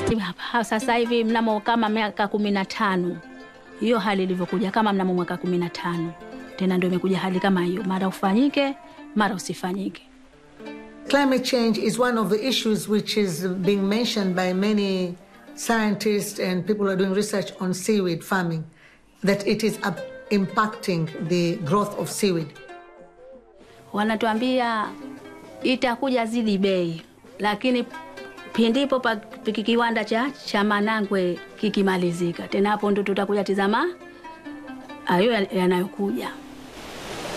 Ha- Sasa hivi mnamo kama miaka kumi na tano hiyo hali ilivyokuja, kama mnamo mwaka kumi na tano tena ndio imekuja hali kama hiyo, mara ufanyike mara usifanyike. Climate change is one of the issues which is being mentioned by many scientists and people who are doing research on seaweed farming, that it is up- impacting the growth of seaweed. Wanatuambia itakuja zidi bei, lakini pindipo pa piki- kiwanda cha, cha Manangwe kikimalizika, tena hapo ndo tutakuja tizama hayo ya- yanayokuja.